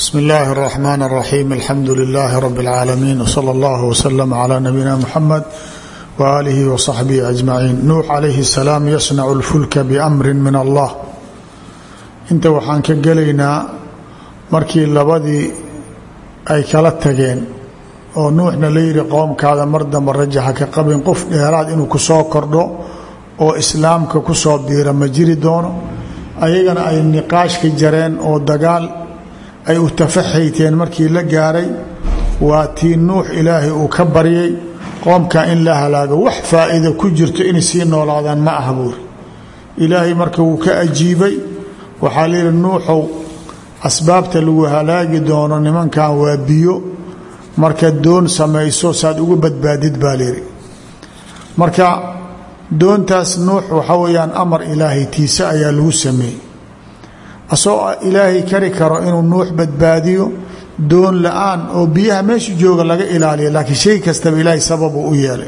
bsm اllahi الرحmn الرaxيm alxamdu لlh rb العaalamiin wslى اllah wslm عlى nabiyina mxamed walihi wصaxbihi aجmaciin nuux calayhi الsalaam yasnacu اlfulka bamri min allah inta waxaan ka gelaynaa markii labadii ay kala tageen oo nuuxna la yidhi qowmkaada mar damba rajaxa ka qabin qof dheeraad inuu ku soo kordho oo islaamka ku soo biira ma jiri doono ayagana ay niqaashka jareen oo dagaal ay u tafaxayteen markii la gaaray waa tii nuux ilaahay uu ka baryay qoomka in la halaago wax faa'iida ku jirto inay sii noolaadaan ma aha buuri ilaahay marka wuu ka ajiibay waxaa layidhi nuuxow asbaabta lagu halaagi doono nimankan waa biyo marka doon samayso saad ugu badbaadid baa layidhi marka doontaas nuux waxaa weeyaan amar ilaahay tiise ayaa lagu sameeyey asagoo ilaahay kari karo inuu nuux badbaadiyo doon la-aan oo biyaha meesha jooga laga ilaaliya laakiin shay kastaba ilaahay sababuu u yeelay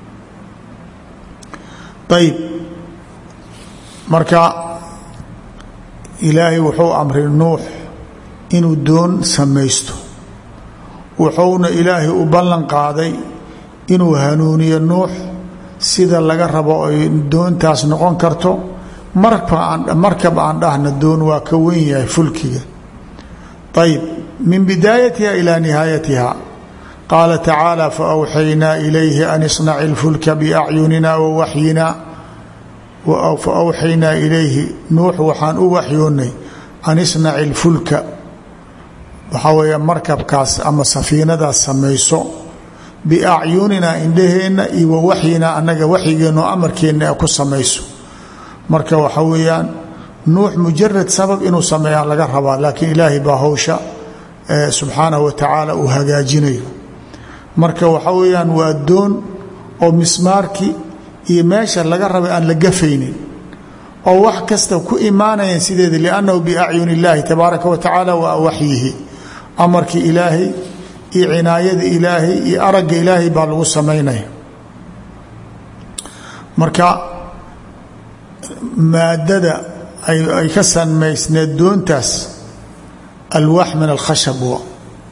ayib marka ilaahay wuxuu amray nuux inuu doon samaysto wuxuuna ilaahay u ballan qaaday inuu hanuuniyo nuux sida laga rabo ay doontaas noqon karto markab aan dhahna doon waa ka wen yahay fulkiga ayb min bidaayatiha ilaa nihaayatiha qaala tacaala faawxaynaa ilayhi an isnaci اlfulka biacyunina wawaxyina faawxaynaa ilayhi nuux waxaan u waxyoonnay an isnaci اlfulka waxaa weeye markabkaas ama safiinadaas samayso biacyunina indhaheenna iyo wawaxyina annaga waxyigeenno amarkeenna ku samayso marka waxa weeyaan nuux mujarad sabab inuu sameeyaa laga rabaa laakiin ilaahay baa howsha subxaanahu wa tacaala uu hagaajinayo marka waxa weeyaan waa doon oo mismaarkii iyo meesha laga rabay aan la gafaynin oo wax kasta ku imaanayaan sideeda liannahu biacyuni illaahi tabaaraka wa tacaala waa waxyihi amarkii ilaahay iyo cinaayada ilaahay iyo aragga ilaahay baa lagu samaynaya marka maadada ay ka samaysneed doontaas alwaax min alkhashab wa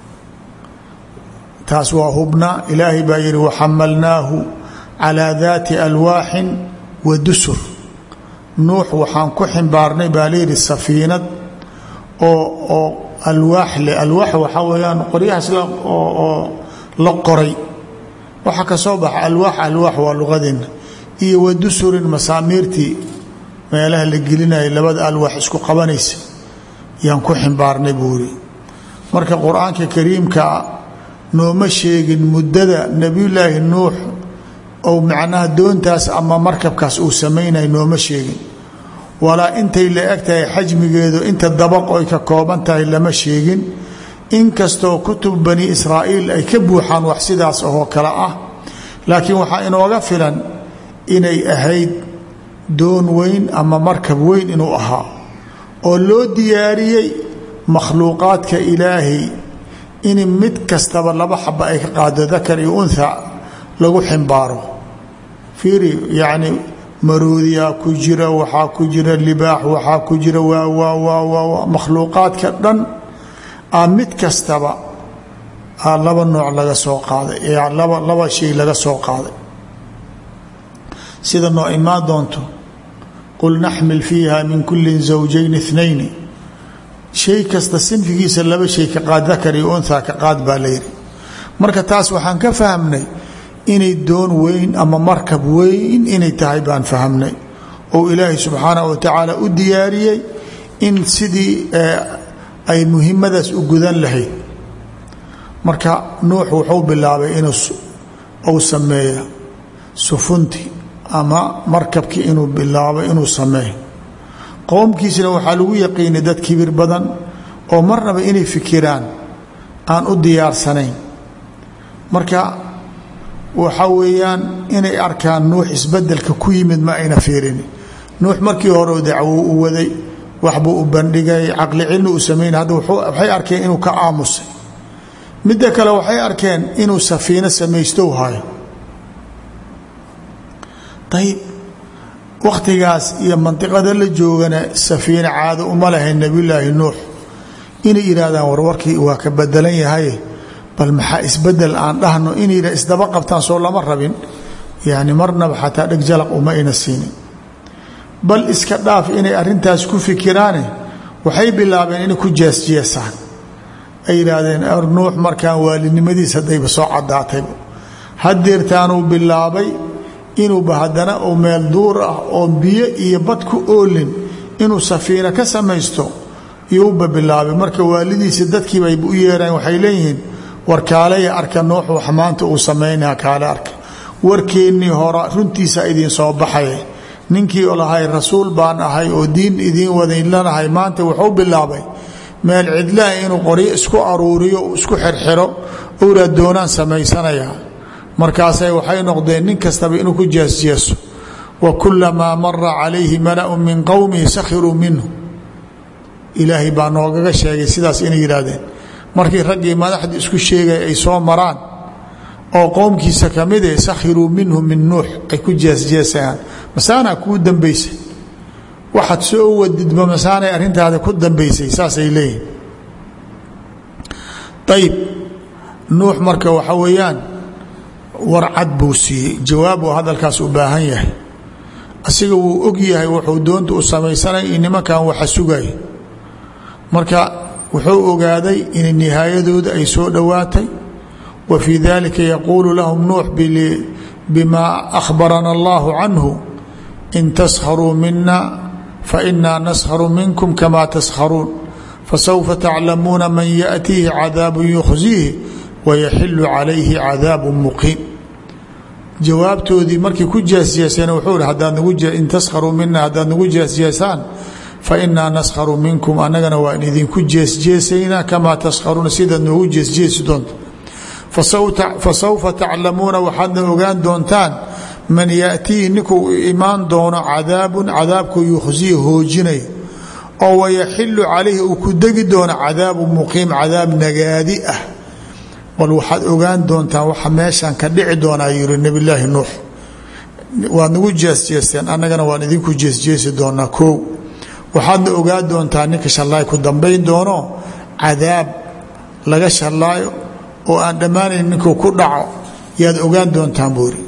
taas waa hubna ilaahay baa yihi waxamalnaahu calaa daati alwaaxin wa dusur nuux waxaan ku ximbaarnay baa layidhi safiinad oo oo alwaax leh alwaax waxaa weeyaan qoryahaas oo la qoray waxaa ka soo baxa alwaax alwaax waa luqadeenna iyo wa dusurin masaamiirtii meelaha la gelinaya labada alwaax isku qabanaysa yaan ku ximbaarnay buu yidhi marka qur-aanka kariimkaa nooma sheegin muddada nebiyulaahi nuux ou macnaha doontaas ama markabkaas uu samaynaya nooma sheegin walaa intay la eg tahay xajmigeedu inta dabaq oy ka kooban tahay lama sheegin inkastoo kutub bani israa'iil ay ka buuxaan wax sidaas oo kale ah laakiin waxaa inooga filan inay ahayd doon weyn ama markab weyn inuu ahaa oo loo diyaariyey makhluuqaadka ilaahay in mid kastaba laba xaba ay ka qaado dakar iyo unha lagu ximbaaro fiiri yacni maroodiyaa ku jira waxaa ku jira libaax waxaa ku jira waa waa waa waa makhluuqaadka dhan a mid kastaba a laba nooc laga soo qaaday laba laba shay laga soo qaaday sida noo imaan doonto qul naxmil fiiha min kulli zawjayn اثnayni shay kasta sinfigiisa laba shay ka qaad dakar iyo unha ka qaad baa layidhi marka taas waxaan ka fahmnay inay doon weyn ama markab weyn inay tahay baan fahmnay oo ilaahay subxaanaه wa tacaala u diyaariyey in sidii ay muhimadaas u gudan lahayd marka nuux wuxuu bilaabay inuu uu sameeya sufunti ama markabkii inuu bilaabo inuu sameeyo qowmkiisna waxaa lagu yaqiinay dad kibir badan oo marnaba inay fikiraan aan u diyaarsanayn marka waxaa weeyaan inay arkaan nuux isbedelka ku yimid ma ayna fiirin nuux markii hore dacwo u waday waxbuu u bandhigay caqli cilmi uu samaynay hadda waxay arkeen inuu ka aamusay midda kale waxay arkeen inuu safiino samaystow hayo ayib wakhtigaas iyo mandiqada la joogana safiine caado uma lahayn nebiyulaahi nuux inay yidhaahdaan warwarkii waa ka bedelan yahay bal maxaa isbedel aan dhahno inay isdaba qabtaan soo lama rabin yani marnaba xataa dheg jalaq uma ayna siinin bal iska dhaaf inay arintaas ku fikiraane waxay bilaabeen inay ku jeesjeesaan ay yidhaahdeen nuux markaan waalinimadiis haddayba soo cadaatayba hadeertaanuu bilaabay inuuba haddana uu meel duur ah oo biyo iyo bad ku oolin inuu safiina ka samaysto iyouba bilaabay marka waalidiisa dadkiibayba u yeeraan waxay leeyihiin war kaalaya arka nuux wax maanta uu samaynaa kaale arka warkeennii hora runtiisa idiin soo baxaye ninkii oo lahay rasuul baan ahay oo diin idiin wadaynlanahay maanta wuxuu bilaabay meel cidlaha inuu qoryo isku aruuriyo isku xirxiro owraa doonaan samaysanayaa markaasay waxay noqdeen nin kastaba inuu ku jeesjeeso wa kulamaa mara calayhi mala'un min qowmihi sakhiruu minhu ilaahay baa noogaga sheegay sidaas inay yidhaahdeen markii raggii madaxdii isku sheegay ay soo maraan oo qowmkiisa ka mid e sakhiruu minhu min nuux ay ku jeesjeesayaan masaanaa kuu dambaysay waxaad soo wadidba masaanay arrintaada ku dambaysay saasay leeyihin ayib nuux marka waxa weeyaan warcad buu siiyey jawaab uu hadalkaas u baahan yahay asiga wuu og yahay wuxuu doonta u samaysanay in nimankan waxa sugay marka wuxuu ogaaday in nihaayadooda ay soo dhowaatay wa fii dalika yaquulu lahum nuux bima akhbarana allahu canhu in taskharuu mina fainaa naskharu minkum kama taskharuun fasawfa taclamuuna man yaأtiihi cadaabu yukhziihi wayaxilu calayhi cadaabu muqiim jawaabtoodii markay ku jeesjeeseen wuxuu hi in taskharuu mina haddaad nagu jeesjeesaan fainaa naskharu minkum annagana waan idinku jeesjeesaynaa kamaa taskharuuna sidaad noogu jeesjeesi doonta fasawfa taclamuuna waxaadna ogaan doontaan man yaأtiihi ninkuu imaan doono cadaabun cadaabku yukhziyi hoojinay oo wayaxilu calayhi uu ku degi doono cadaabu muqiim cadaab nagaadi ah bal waxaad ogaan doontaan waxa meeshan ka dhici doonaa yiri nebi laahi nuux waad nagu jeesjeesteen annagana waan idinku jeesjeesi doonaa koow waxaadna ogaan doontaa ninka shallaay ku dambayn doono cadaab laga shallaayo oo aan dhammaanayn ninkuu ku dhaco yaad ogaan doontaan buuri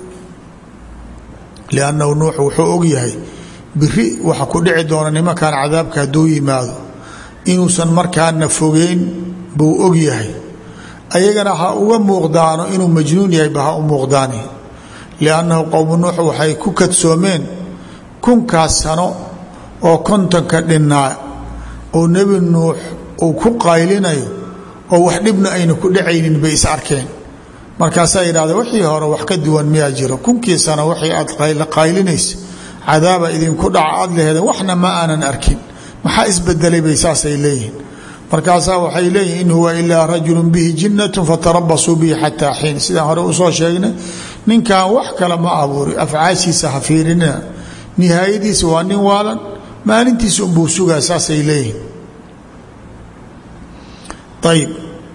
liannahu nuux wuxuu og yahay biri waxa ku dhici doona nimankan cadaabka hadduu yimaado inuusan markaana fogeyn buu og yahay ayagana ha uga muuqdaano inuu majnuun yahayba ha u muuqdaani liannahu qowmu nuux waxay ku kadsoomeen kunkaas sano oo kontonka dhinnaa oo nebi nuux uu ku qaylinayo oo wax dhibna ayna ku dhacaynin bay is arkeen markaasaa yidhahda wixii hore wax ka duwan miyaa jiro kunkii sano waxay aad qaylinaysa cadaaba idinku dhaca aad laheedeen waxna ma aanan arkin maxaa isbedelay bay saasay leeyihiin markaasaa waxay leeyihin in huwa ilaa rajulu bihi jinnatu fatarabasuu bihi xataa xiin sidaan hore usoo sheegnay ninkan wax kale ma abuuri afcaashiisa ha fiirinina nihaayadiisa waa nin waalan maalintiisa unbuu sugaa saasay leeyihin ayib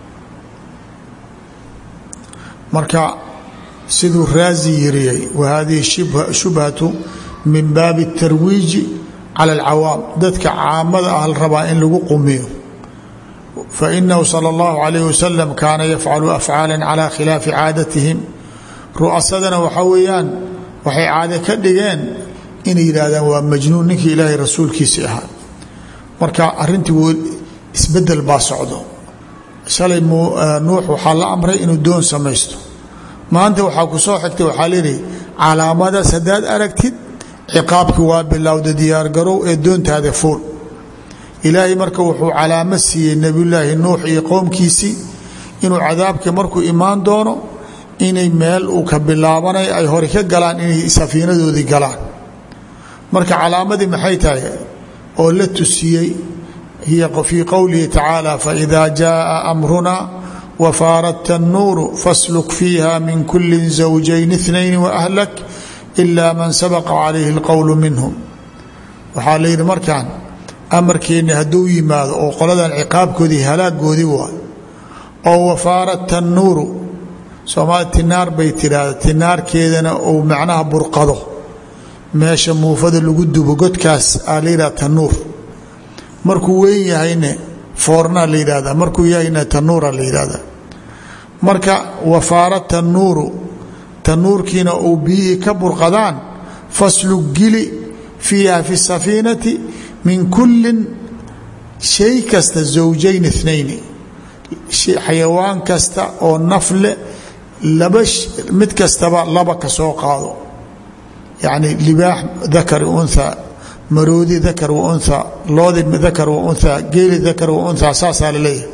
marka siduu raazi yiriyey wa hadihi shubhatu min baabi اtarwiiji cala اlcawaam dadka caamada ah la rabaa in lagu qumiyo fainahu salى اllahu alayh wasalam kaana yafcalu afcaala cala khilaafi caadatihim ru'asadana waxaa weeyaan waxay caade ka dhigeen inay yidhaahdaan waa majnuun ninkii ilaahay rasuulkiisii ahaa marka arintii isbedel baa socdo shalay nuux waxaa la amray inuu doon samaysto maanta waxaa ku soo xigtay waxaa leeyihi calaamadaas haddaad aragtid ciqaabkii waa bilowda diyaargarow ee doontaada fuul ilaahay marka wuxuu calaamo siiyey nebiyulaahi nuux iyo qowmkiisii inuu cadaabkii markuu imaan doono inay meel uu ka bilaabanay ay hore ka galaan inay safiinadoodii galaan marka calaamadii maxay tahay oo la tusiyey hiya fii qowlihi tacaala faida jaءa amruna wafaaradta الnuuru fasluk fiiha min kuli zawjayn اثnayn waأhlak ila man sabaqa calayhi اlqowl minhum waxaa la yidhi markaan amarkeenni hadduu yimaado oo qoladan ciqaabkoodii halaagoodii waay oo wafaaradta الnuuru soomaali tinaar bay tidhaahda tinaarkeedana uu macnaha burqado meesha muufada lagu dubo godkaas aa la yidhaha tanuur markuu weyn yahayne foornaa la yidhahdaa markuu yahayna tanuura la yidhahdaa marka wafaara tanuuru tanuurkiina uu biyihii ka burqadaan faslug gili fiiha fi safiinati min kullin shay kasta zawjayn inayni xayawaan kasta oo nafle laba mid kastaba laba ka soo qaado yacni libaax dakari unha maroodi dakar wa unha loodi dakar wa unha geeli dakar wa unha saasaa la leeyahay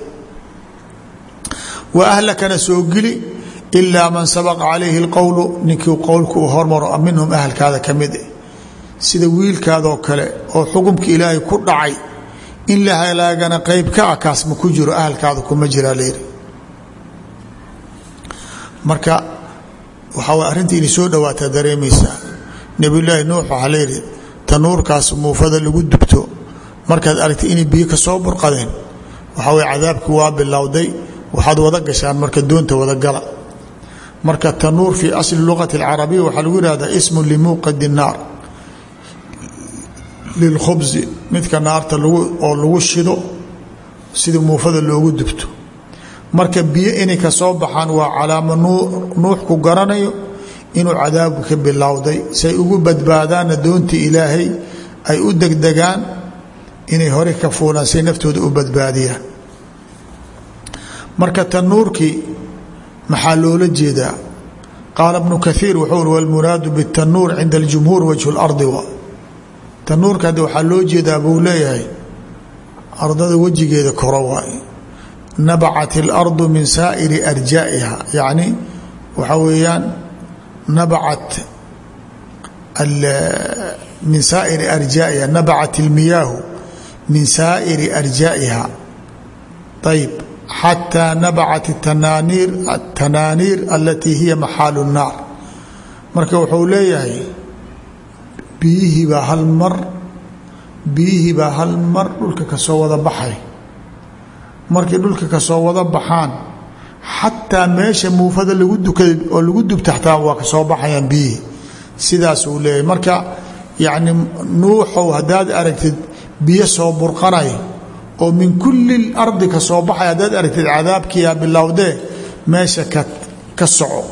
wa ahlakana soo geli ilaa man sabaqa calayhi اlqowlu ninkii qowlka uu hormaro minhum ahalkaada ka mid eh sida wiilkaadoo kale oo xukumka ilaahay ku dhacay in la halaagana qeyb ka ah kaas ma ku jiro ahalkaada kuma jiraa layidhi marka waxaa way arrinta inay soo dhawaataa dareemaysaa nebiyullaahi nuux waxaa layidhi tanuurkaas muufada lagu dubto markaad aragtay inay biyo ka soo burqadeen waxaa way cadaabkii waa bilowday waxaad wada gashaan marka doonta wada gala marka tanuur fii asli luqati alcarabiya waxaa lagu yihahdaa ismun limuuqadi naar lilkhubsi midka naarta oo lagu shido sida muufada loogu dubto marka biyo inay ka soo baxaan waa calaamo nuux ku garanayo inuu cadaabku ka bilowday say ugu badbaadaanna doontii ilaahay ay u degdegaan inay hore ka fuulaan say naftooda u badbaadiyaan marka tanuurkii maxaa loola jeedaa qaala bnu kaiir wuxuu uri walmuraadu bitanuur cinda aljumhuur wajhu lardi wa tanuurka hadde waxaa loo jeedaa buu leeyahay ardada wejigeeda koro waay nabacat اlardu min saa'iri arjaa'iha yacni waxaa weeyaan nabacat min saa'iri arjaa'iha nabacat اlmiyaahu min saa'iri arjaa'iha ayb xataa nabacat tanaaniir atanaaniir alatii hiya maxaalu الnaar marka wuxuu leeyahay biyihii baa hal mar biyihii baa hal mar dhulka ka soo wada baxay markay dhulka ka soo wada baxaan xataa meesha muufada lagu dukaday oo lagu dubta xataa waa ka soo baxayaan biyihii sidaas uu leeyahay marka yacni nuuxow haddaad aragtid biyo soo burqanay oo min kulli lardi ka soo baxay haddaad aragtid cadaabkiyaa bilowdee meesha ka ka soco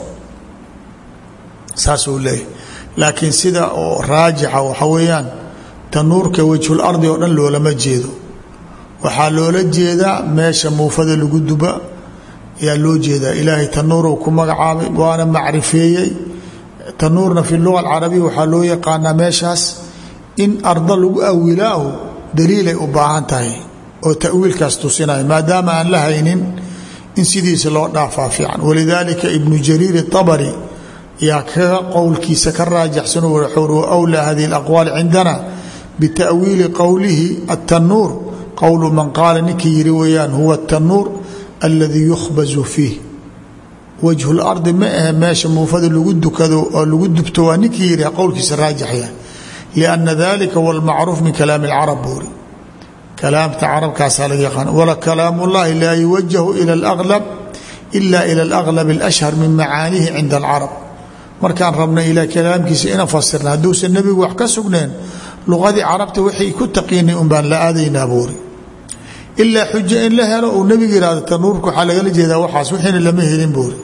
saasuu leeyahay laakiin sida oo raajixa waxa weeyaan tanuurka wejhul ardi oo dhan loolama jeedo waxaa loola jeedaa meesha muufada lagu duba ayaa loo jeedaa ilaahay tanuurow ku magacaabay waana macrifeeyey tanuurna fi luga alcarabiya waxaa loo yaqaanaa meeshaas in arda lagu awilaahu daliilay u baahan tahay oo tawiilkaas tusinaya maadaama aan la haynin in sidiisa loo dhaafaa fiican walidaalika ibnu jariir اطabari yaa kaga qowlkiisa ka raajaxsan wuxuu wlaa hadihi اlaqwaal cindana bitaأwiili qowlihi aلtanuur qowlu man qaala ninkii yiri weeyaan huwa الtanuur aladii yukhbazu fiih wajhu اlardi ma ahe meesha muufada lagu dukado oo lagu dubto waa ninkii yiri qowlkiisa raajixya liأna dalika wاlmacruuf min kalaami اlcarab buuri kalaamta carabkaasaa laga yaqaan wala kalaam اllahi laa yuwajahu ilى اlأglab ila ilى اlأglab اlأshhar min macaanihi cinda اlcarab markaan rabna ilaa kalaamkiisa ina fasirna hadduusan nebigu wax ka sugneen luqadii carabta waxay ku taqiinay un baan la aadaynaa buuri ilaa xujo in la helo uu nebigu yihahdo tanuurka waxaa lagala jeedaa waxaas wixiina lama helin buuri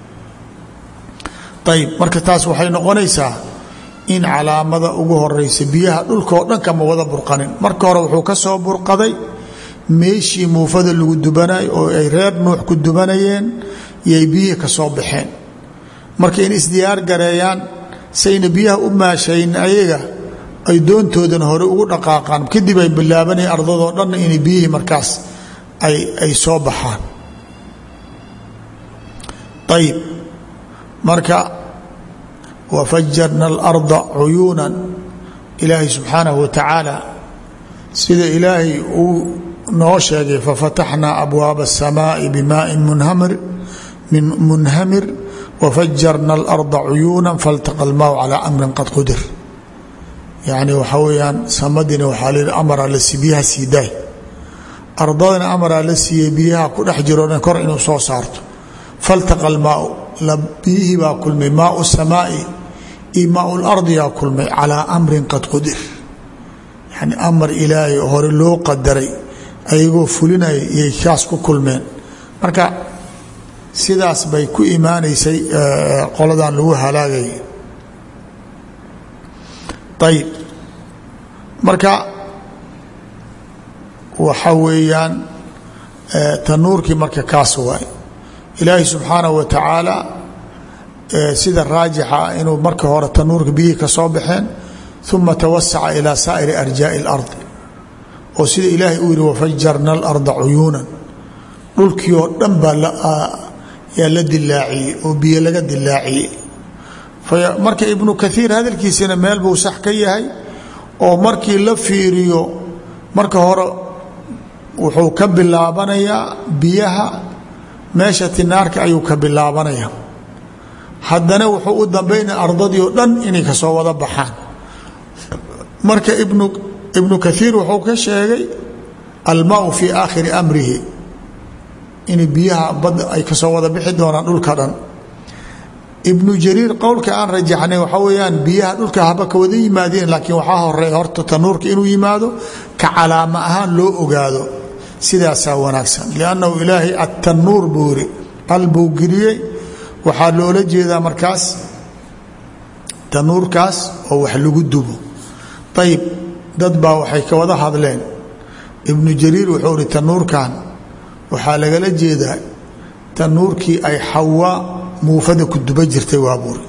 ayib marka taas waxay noqonaysaa in calaamada ugu horeysa biyaha dhulkaoo dhan kama wada burqanin marka hore wuxuu ka soo burqaday meeshii muufada lagu dubanay oo ay reer nuux ku dubanayeen iyay biyihii ka soo baxeen marka in isdiyaar gareeyaan sayna biyaha u maashayn ayaga ay doontoodana hore ugu dhaqaaqaan kadib ay bilaabanaya ardadoo dhanna inay biyihii markaas ay soo baxaan ayib marka wafajarna alarda cuyuunan ilaahay subxaanahu wa tacaala sida ilaahay uu noo sheegay fafataxnaa abwaaba الsamaaءi bimaaءi munhamir wfajarna alarda cuyuuna faltaqa almaw calaa amrin qad qudir yacni waxaa weeyaan samadina waxaa la amaraa la sii biyaha sii daay ardadana amaraa la siiyey biyaha ku dhex jiroo dhan kor inuu soo saarto faltaqa almaau biyihii baa kulmay maau samaai iyo maau lardiyaa kulmay calaa amrin qad qudir yani amar ilaahay hore loo qadaray ayagoo fulinaya iyay kaas ku kulmeen marka sidaas bay ku imaanaysay qoladan lagu halaagay ayib marka waxa weeyaan tanuurkii marka kaas waay ilaahi subxaanaه wa tacaala sida raajixa inuu marka hore tanuurka biyihii ka soo baxeen uma tawasaca ilaa saa'iri arjaaءi اlardi oo sida ilaahay uu yihi wafajarna اlarda cuyuunan dhulkii oo dhan baa yaa la dilaaciyey oo biyo laga dilaaciyey marka ibnu kaiir hadalkiisina meel buu sax ka yahay oo markii la fiiriyo marka hore wuxuu ka bilaabanayaa biyaha meesha tinaarka ayuu ka bilaabanaya haddana wuxuu u dambaynaya ardadii oo dhan inay kasoo wada baxaan marka ibnu ibnu kaiir wuxuu ka sheegay almaau fii aakhiri amrihi in biyaha badda ay kasoo wada bixi doonaan dhulka dhan ibnu jariir qowlka aan rajaxnay waxaa weyaan biyaha dhulka haba ka wada yimaadeen laakiin waxaa horeeya horta tanuurka inuu yimaado ka calaamo ahaan loo ogaado sidaasaa wanaagsan liannahu ilaahay attanuur buu yiri al buu geliyey waxaa loola jeedaa markaas tanuurkaas oo wax lagu dubo ayib dad baa waxay ka wada hadleen ibnu jariir wuxuu ihi tanuurkan waxaa lagala jeedaa tanuurkii ay xawaa muufada ku duba jirtay waa buuri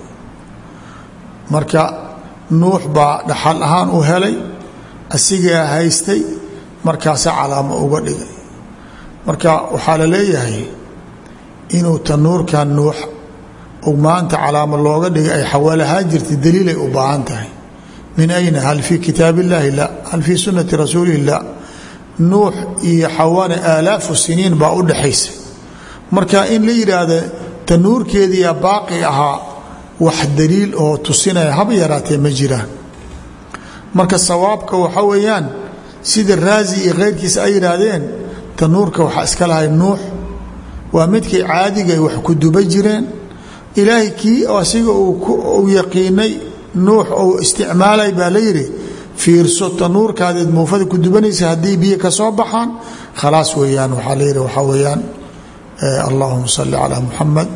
marka nuux baa dhaxal ahaan u helay asigaa haystay markaasa calaamo uga dhigay marka waxaa la leeyahay inuu tanuurkan nuux maanta calaamo looga dhigay ay xawaalahaan jirtay daliilay u baahan tahay min ayna hal fii kitaab illaahi la hal fii sunnati rasuulihi la nuux iyo xawaana aalaafu siniin baa u dhaxaysa marka in la yidhaahda tanuurkeediyaa baaqi ahaa wax daliil oo tusinaya haba yaraatee ma jiraan marka sawaabka waxa weeyaan sida raazi iyo keyrkiisa ay yidhaahdeen tanuurka waxaa iska lahay nuux waa midkay caadiga ay wax ku duba jireen ilaahay kii asiga uu yaqiinay nuux ou isticmaalay baa la yidhi fiirso tanuurkaadeed muufada ku dubanaysa haddii biyo ka soo baxaan khalaas weeyaan waxaa la yidhi waxaa weeyaan allahuma salli calaa muxamed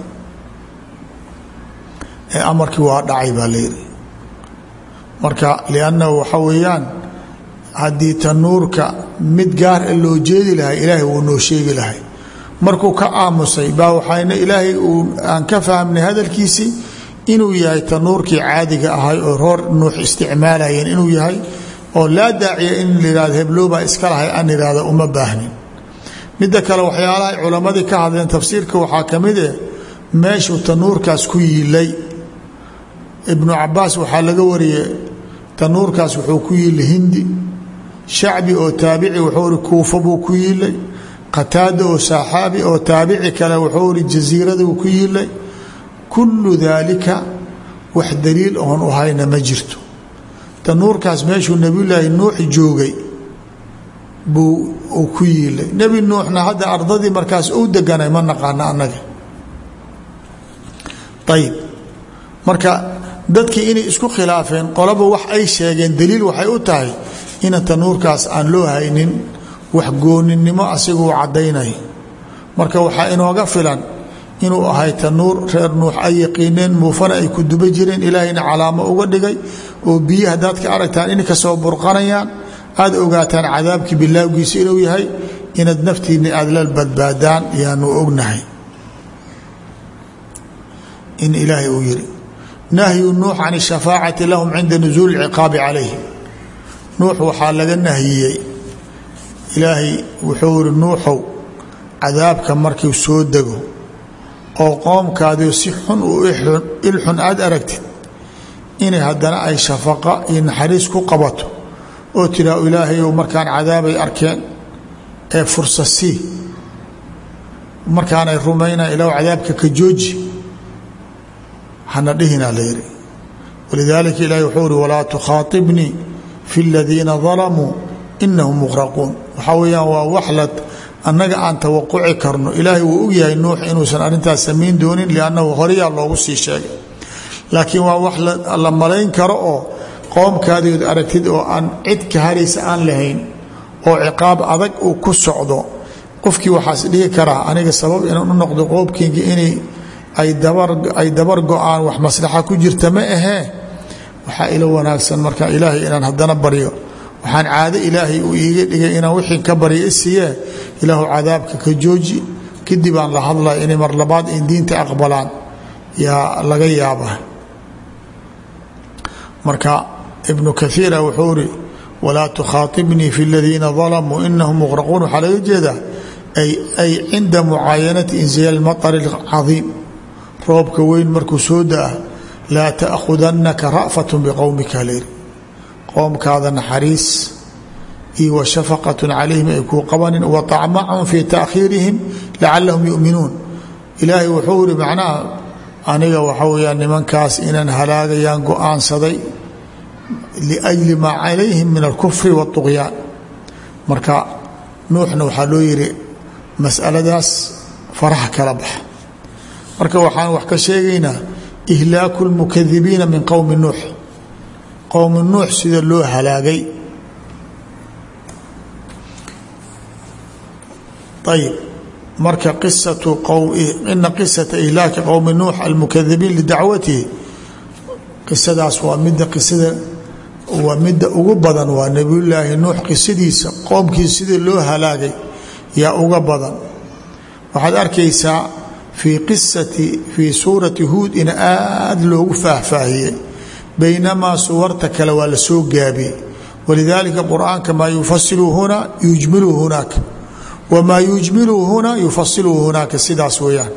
amarkii waa dhacay baa la yidhi marka liannahu waxa weeyaan haddii tanuurka mid gaar a loo jeedi lahay ilaahay wuu noo sheegi lahay markuu ka aamusay baa waxayna ilaahay uu aan ka fahmnay hadalkiisii inuu yahay tanuurkii caadiga ahay oo roor nuux isticmaalayeen inuu yahay oo laa daaciya in layihahdo hebloobaa iska lahay aan ihahda uma baahnin midda kale waxyaalahay culammadii ka hadleen tafsiirka waxaa ka mid eh meeshuu tanuurkaas ku yiilay ibnu cabaas waxaa laga wariyey tanuurkaas wuxuu ku yiilay hindi shacbi oo taabici wuxuu ihi kuufa buu ku yiilay qataada oo saxaabi oo taabici kale wuxuu ihi jasiiraduu ku yiilay kullu daalika wax daliil oon u hayna ma jirto tanuurkaas meeshuu nebiyulaahi nuux joogay buu uu ku yiilay nebi nuuxna hadda ardadii markaas uu deganay ma naqaano annaga ayib marka dadkii inay isku khilaafeen qolaba wax ay sheegeen daliil waxay u tahay ina tanuurkaas aan loo haynin wax gooninimo asiguu caddaynay marka waxaa inooga filan inuu ahay tanuur reer nuux ay yaqiineen muufana ay ku duba jireen ilaahayna calaamo uga dhigay oo biyi haddaad ka aragtaan inay kasoo burqanayaan aad ogaataan cadaabkii bilaawgiisa inuu yahay inaad naftiinna aad la badbaadaan yaanu ognahay in ilaahay uu yidhi nahyu nuux can shafaacati lahum cinda nusuuli ciqaabi calayhim nuux waxaa laga nahiyey ilaahay wuxuu yihi nuuxow cadaabka markuu soo dego oo qoomkaadiio si xun u ilxun aada aragtid inay haddana ay shafaqa iyo naxariis ku qabato oo tiraa ilaahayow markaan cadaabay arkeen ee fursa sii markaanay rumaynayan ilaw cadaabka ka jooji hana dhihinaa la yidhi walidaalika ilaahi wuxuu ihi walaa tukhaaطibnii fi اladiina dalamuu inahum muqraquun waxaa weeyaan waa waxlad annaga aan tawaquci karno ilaahay wuu og yahay nuux inuusan arrintaas samayn doonin liannahu horeyaa loogu sii sheegay laakiin waa wax la malayn karo oo qoomkaadiood aragtid oo aan cid ka haraysa aan lahayn oo ciqaab adag uu ku socdo qofkii waxaas dhihi karaa aniga sabab inaan u noqdo qoobkeyga inay ay dabar go-aan wax maslaxa ku jirta ma ahee waxaa ila wanaagsan marka ilaahay inaan haddana baryo waxaan caado ilaahay uu iiga dhigay inaan wixii ka baryo isiiyee ilaahu cadaabka ka jooji kadib aan la hadlaya inay mar labaad in diinta aqbalaan yaa laga yaaba marka ibnu kaiira wuxuu iri walaa tukhaaibnii fi ladiina dalamuu inahum muqraquun waxaa laga jeedaa ay cinda mucaayanati inziyaal maطari cadiim roobka weyn markuu soo da-a laa taأkhudanaka ra'fat biqowmika layri qowmkaada naxariis iyo wa shafaqat calayhim ay kuu qabanin wa طacmacun fii taakhiirihim lacalahum yuminuun ilaahay wuxuu iri macnaha aniga waxa weyaan nimankaas inaan halaagayaan go-aansaday liأjli maa calayhim min alkufri wالطugyaan marka nuuxna waxaa loo yihi masaladaas faraha kala baxa marka waxaan wax ka sheegaynaa ihlaaku اlmukadibiina min qowmi nuux qowmi nuux sida loo halaagay ayb marka ina qisata ihlaaki qowmi nuux almukadibiin lidacwatihi qisadaas waa mida qisada waa midda ugu badan waa nebiyullaahi nuux qisadiisa qoomkiisa sida loo halaagay yaa uga badan waxaad arkaysaa fii qisati fii suurati huud in aada loogu faahfaahiyey baynamaa suwarta kale waa la soo gaabiyey walidaalika qur-aanka maa yufasilu huna yujmilu hunaaka wamaa yujmilu huna yufasilu hunaaka sidaas weeyaan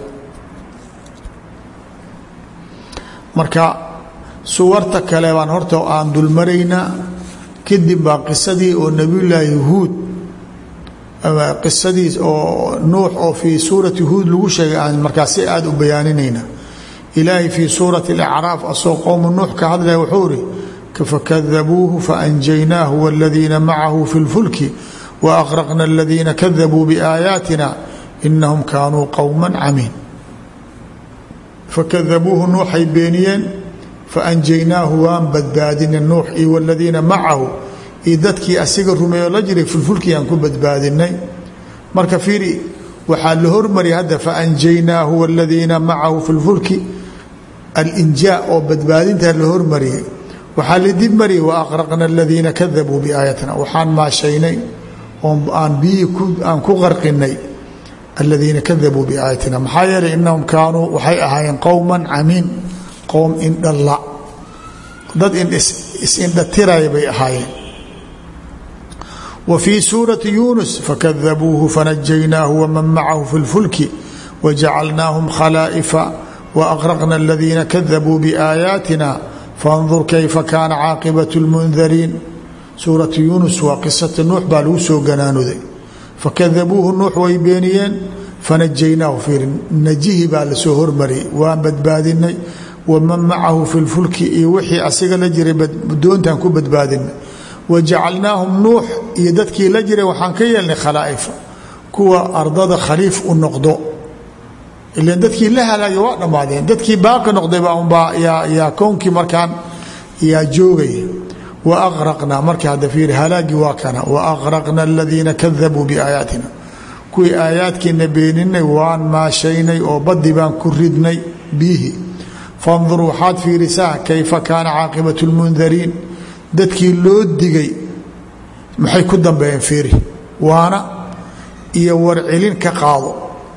marka suwarta kale baan horta aan dulmaraynaa kadib baa qisadii oo nebiyullaahi huud qisadiis oo nuux oo fii suurati huud lagu sheegay aan markaas si aada u bayaaninayna ilaahay fii suurati alacraaf asoo qowmu nuux ka hadlaya wuxuu ihi fakadabuuhu faanjaynaahu waladiina macahu fi lfulki waaqraqna aladiina kadabuu biaayaatina inahum kaanuu qowma camiin fakadabuuhu nuuxay beeniyeen faanjaynaahu waan badbaadinay nuux iyo waladiina macahu iyo dadkii asiga rumeeyo la jiray filfulkii aan ku badbaadinay marka fiiri waxaa la hormariyay hadda faanjaynaahu waladiina macahu fi lfulki alinjaa oo badbaadintaa la hormariyey waxaa la dib mariyay waaqraqna aladiina kadabuu biaayatina waxaan maashaynay oo aan biyihii aan ku qarqinay aladiina kadabuu biaayatina maxaa yeelay inahum kaanuu waxay ahaayeen qowman camiin qowm indhala dad is-indhatiraya bay ahaayeen wa fii suurati yuunus fakadabuuhu fanajaynaahu waman macahu fi lfulki wajacalnaahum khalaa'ifa waaqraqna aladiina kadabuu biaayaatina fandur kayfa kaana caaqibatu lmundariin suuratu yuunus waa qisata nuux baa lagu soo ganaanuday fakadabuuhu nuux way beeniyeen fanajaynaahu fiiri najihi baa lasoo hormariyay waan badbaadinay waman macahu fi lfulki iyo wixii asiga la jiray doontaan ku badbaadinay wajacalnaahum nuux iyo dadkii la jiray waxaan ka yeelnay khalaa'ifa kuwa ardada khaliif u noqdo ilan dadkii la halaagay waa dhammaadeen dadkii baaqi noqdaybaa yaa kownkii markaan yaa joogaya wa aqraqnaa marka hadda fiiri halaagii waa kana wa aqraqna aladiina kadabuu biaayaatina kuwii aayaadkiina beeninay waan maashaynay oo baddi baan ku ridnay biyihii fandur waxaad fiirisaa kayfa kaana caaqibatu lmundariin dadkii loo digay maxay ku dambeeyeen fiiri waana iyo warcelin ka qaado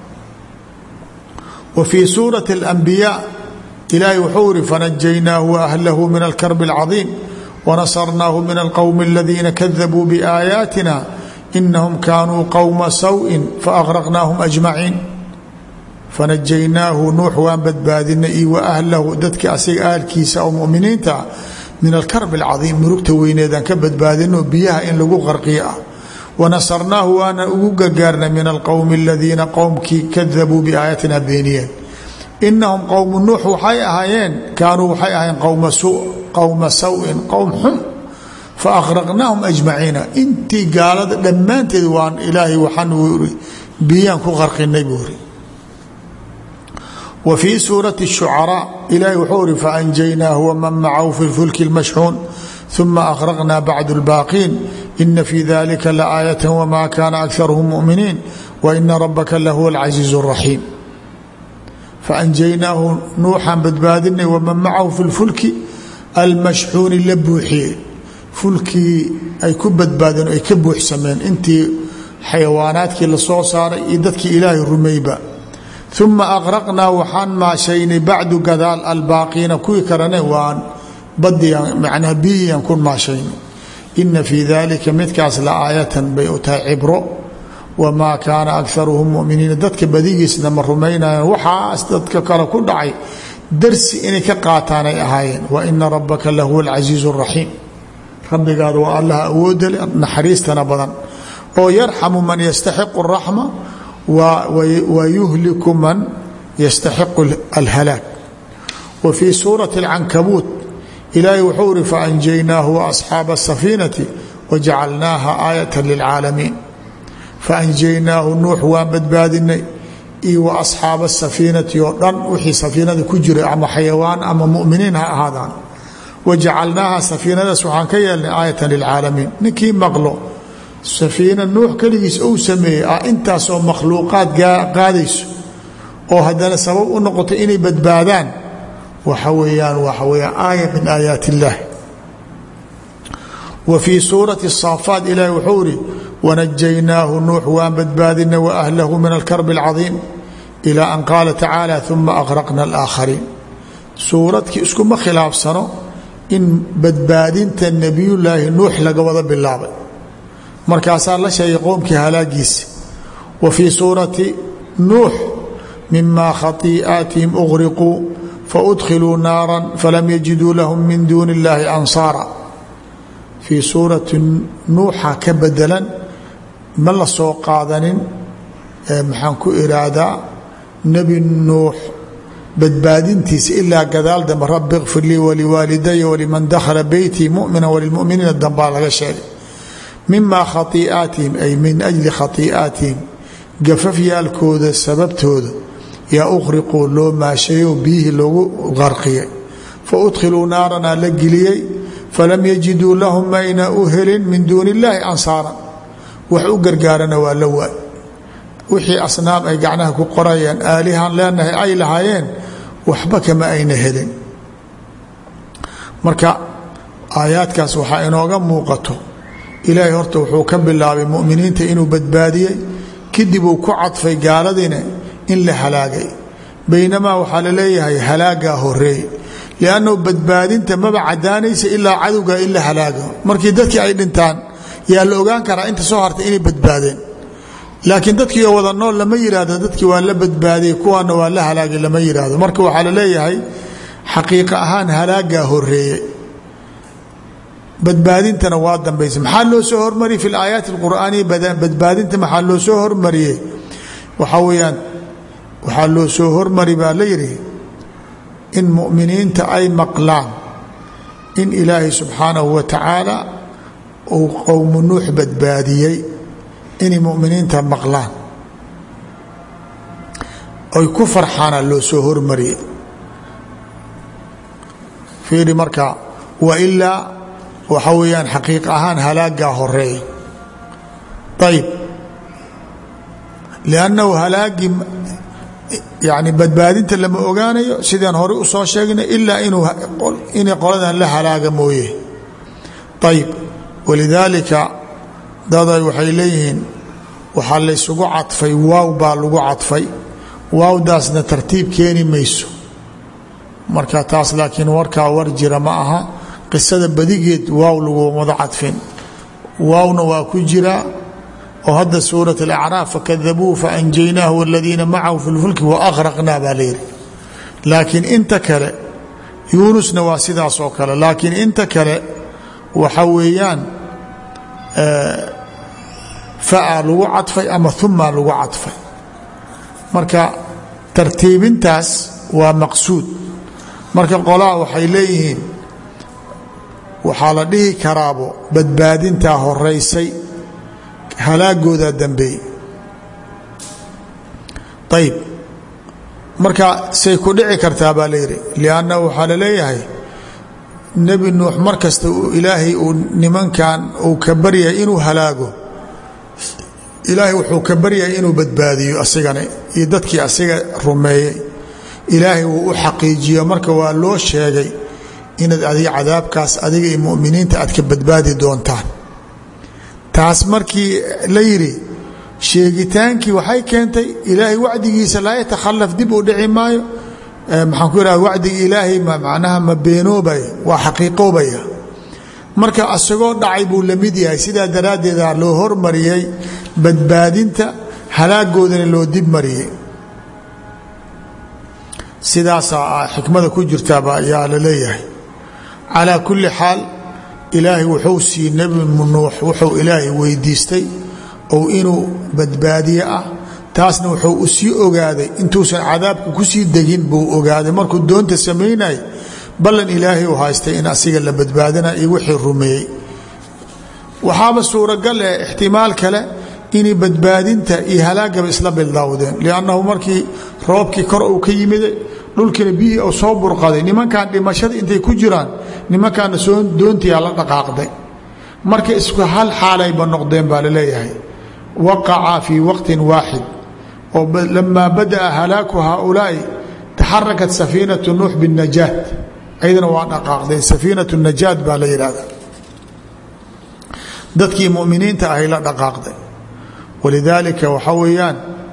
wa fii suurati alambiyaa ilaahay wuxuu ihi fanajaynaahu waahlahu min alkarbi alcadiim wanasarnaahu min alqowmi aladiina kadabuu biaayaatina inahum kaanuu qowma sawin faaqraqnaahum ajmaciin fanajaynaahu nuux waan badbaadinay iyo waahlahu dadkii asiga ahalkiisa oo muminiinta ah min alkarb alcadiim murugta weyneedaan ka badbaadino biyaha in lagu qarqiyo ah wanasarnaahu waana ugu gargaarnay min alqowmi aladiina qowmkii kadabuu biaayaatina beeniyeen inahum qowmu nuux waxay ahaayeen kaanuu waxay ahaayeen qowma sawin qowm xun faaqraqnaahum ajmaciina intii gaalada dhammaanteed waan ilaahay waxaan biyaan ku qarqinay buu iri wa fii suurati shucaraa ilaahay wuxuu ihi faanjaynaahu waman macahu fi lfulki lmashxuun ثuma أkrqna bعd الbاqiin ina fي dalika laآaيaة wma kana أkharهm mؤminiin وإna rabka lahuwa الcaزيiز الرaحيim faأnjaynaahu nuuxaan badbaadinay wman macahu fi اlfulki almashxuuni la buuxiyey fulkii ay ku badbaadeen ay ka buuxsameen intii xayawaanaadkii lasoo saaray iyo dadkii ilaahay rumeyba uma aqraqnaa waxaan maashaynay bacdu gadaal albaaqiina kuwii kalene waan badiyan macnaha biyiyan ku maashaynay ina fii dalika midkaas la aayatan bay u tahay cibro wamaa kaana akaruhum muminiina dadka badigiisna ma rumaynayan waxaas dadka kale ku dhacay darsi inay ka qaataan ay ahaayeen wa ina rabbaka lahuwa alcasiizu اraxiim rabbigaada waa allah awooda le naxariistana badan oo yarxamu man yastaxiqu اraxma wa yuhliku man yastaxiqu alhalaag wa fii suurati اlcankabuut ilaahay wuxuu uri faanjaynaahu waasxaaba asafiinati wajacalnaaha aayata lilcaalamiin faanjaynaahu nuux waan badbaadinay iyo wa asxaaba asafiinati oo dhan wixii safiinada ku jiray ama xayawaan ama muminiin ha ahaadaan wajacalnaaha safiinadaas waxaan ka yeelnay aayatan lilcaalamiin ninkii maqlo safiina nuux keligiis ou sameeyey ah intaasoo makhluuqaad qaadayso oo haddana sabab u noqoto inay badbaadaan waxa weeyaan waxa weyaan aaya min aayaat illaah wa fii suurati saafaat ilaahi wuxuu iri wanajaynaahu nuux waan badbaadinay waahlahu min alkarbi alcadiim ilaa an qaala tacaala uma aqraqna alaakhariin suuradkii iskuma khilaafsano in badbaadinta nebiyullaahi nuux laga wada bilaabay markaasaa la sheegay qowmkii halaagiisa wa fii suurati nuux mima khatii'aatihim uqriquu faudkhiluu naara falam yajiduu lahum min duuni illaahi ansaara fii suurati nuuxa ka bedelan ma la soo qaadanin maxaan ku iraahdaa nebi nuux badbaadintiisa ilaa gadaal dambe rabi kfir lii waliwaalidaya waliman dakhala beytii mumina walilmuminiina dambaa laga sheegay mima khaii'aatihim ay min ajli khaii'aatihim gafafyaalkooda sababtooda yaa ukhriquu loo maashayo biyihii loogu qarqiyay fa udkhiluu naaranaa la geliyey falam yajiduu lahum mayna u helin min duuni illaahi ansaaran wax u gargaarana waa la waay wixii asnaam ay gacnaha ku qorayaan aalihan leenahay ay lahaayeen waxba kama ayna helin marka aayaadkaas waxaa inooga muuqato ilaahay horta wuxuu ka bilaabay muminiinta inuu badbaadiyey kadib uu ku cadfay gaaladiina in la halaagay baynamaa waxaa la leeyahay halaagaa horeey liannahu badbaadinta maba cadaanaysa ilaa cadowga in la halaago markii dadkii ay dhintaan yaa la ogaan karaa inta soo hartay inay badbaadeen laakiin dadkii oo wada nool lama yihahdo dadkii waa la badbaadiyey kuwaana waa la halaagay lama yihahdo marka waxaa la leeyahay xaqiiqa ahaan halaagaa horeeye badbaadintana waa dambaysa maxaa loo soo hormariyey fi laayaati alqur'aaniya badbaadinta maxaa loo soo hormariyey waxaa weeyaan waxaa loo soo hormari baa la yidhi in mu'miniinta ay maqlaan in ilaahay subxaanahu wa tacaala uu qowmu nuux badbaadiyey inay muminiinta maqlaan oy ku farxaana loo soo hormariyey fiiri marka wa ilaa waxa weeyaan xaqiiq ahaan halaagaa horeeya ayib liannahu halaagii yani badbaadinta lama ogaanayo sidaan hore u soo sheegnay ilaa inay qoladan la halaaga mooye ayib walidaalika daday waxay leeyihiin waxaa laysugu cadfay waaw baa lagu cadfay waawdaasna tartiib keeni mayso marka taas laakiin warkaa war jira ma aha qisada badigeed waaw lagu wada cadfin waawna waa ku jiraa oo hadda suuraة اlacraaf fakadabuuhu faanjaynaahu wاladiina macahu fi lfulki waaqraqnaa baa layidhi laakiin inta kale yuunusna waa sidaas oo kale laakiin inta kale waxa weeyaan faa lagu cadfay ama uma lagu cadfay marka tartiibintaas waa maqsuud marka qolaa waxay leeyihiin waxaa la dhihi karaabo badbaadintaa horeysay halaagoodaa dambeeyey ayib marka say ku dhici kartaa baa layidhi liannahu waxaa la leeyahay nebi nuux mar kasta ilaahay uu nimankan uu ka baryay inuu halaago ilaahay wuxuu ka baryay inuu badbaadiyo asigana iyo dadkii asiga rumeeyey ilaahay wuu u xaqiijiyo marka waa loo sheegay inaad adiga cadaabkaas adiga iyo muminiinta aad ka badbaadi doontaan taas markii la yidhi sheegitaankii waxay keentay ilaahay wacdigiisa laa yatakhalaf dib u dhici maayo maxaan ku idhaha wacdiga ilaahay macnaha ma beenoobaya waa xaqiiqoobaya marka asagoo dhacay buu la mid yahay sidaa daraaddeeda loo hormariyey badbaadinta halaagoodana loo dib mariyey sidaasaa xikmada ku jirtaaba ayaa la leeyahay calaa kulli xaal ilaahay wuxuu sii nebi nuux wuxuu ilaahay weydiistay ou inuu badbaadiye ah taasna wuxuu u sii ogaaday intuusan cadaabka kusii degin buu ogaaday markuu doonta samaynay ballan ilaahay u haystay in asiga la badbaadina iyo wixii rumeeyey waxaaba suuragal eh ixtimaal kale inay badbaadinta iyo halaagaba isla bildaawdeen liannahu markii roobkii kor uu ka yimide dhulkiina biyihii u soo burqaday nimankan dhimashada intay ku jiraan nimankaana soo doontiyaa la dhaqaaqday marka isku hal xaalayba noqdeen baa laleeyahay waqaca fii waqtin waaxid oo lamaa bada'a halaaku haaulaa'i taxarakat safiinatu nuux binnajaat ayadana waa dhaqaaqdeen safiinatu najaat baa la yidhahda dadkii muminiinta ahay la dhaqaaqday walidaalika waxaa weeyaan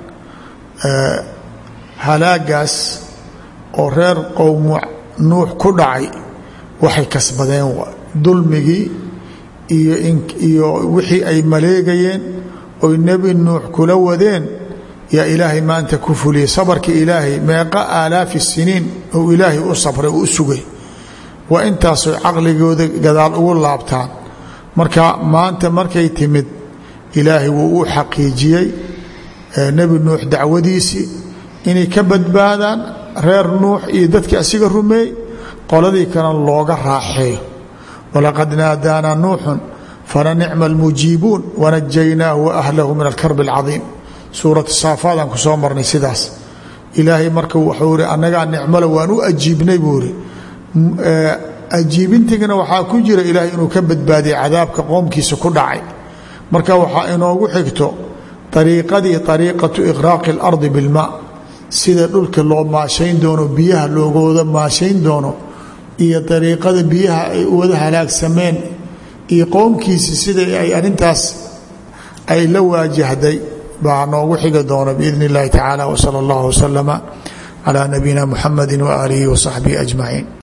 halaagaas oo reer qowmu nuux ku dhacay waxay kasbadeen dulmigii iyo wixii ay maleegayeen oy nebi nuux kula wadeen yaa ilaahay maanta ku fuliyey sabarka ilaahay meeqa aalaafi siniin ou ilaahay u sabray u sugay waa intaasoy caqligooda gadaal ugu laabtaan marka maanta markay timid ilaahay wuu u xaqiijiyey nebi nuux dacwadiisii inay ka badbaadaan reer nuux iyo dadkii asiga rumeey qoladii kana looga raaxeeyo walaqad naadaanaa nuuxun falanicma almujiibuun wanajaynaahu waahlahu min alkarbi alcadiim suuratu saafaadaan ku soo marnay sidaas ilaahay marka wuxuu ihi annagaa nicmale waan u ajiibnay buu ihi ajiibintigana waxaa ku jira ilaahay inuu ka badbaadiyay cadaabka qoomkiisa ku dhacay marka waxaa inoogu xigto ariiqadii ariiqatu iqraaqi اlardi bilmaa sida dhulka loo maashayn doono biyaha loogooda maashayn doono iyo ariiqada biyaha ay wada halaagsameen iyo qowmkiisi sida ay arintaas ay la waajahday baa noogu xigi doona biidn اllahi tacaala wsala اllah wslama calى nabiyina muxamadi waaalihi wasaxbihi ajmaciin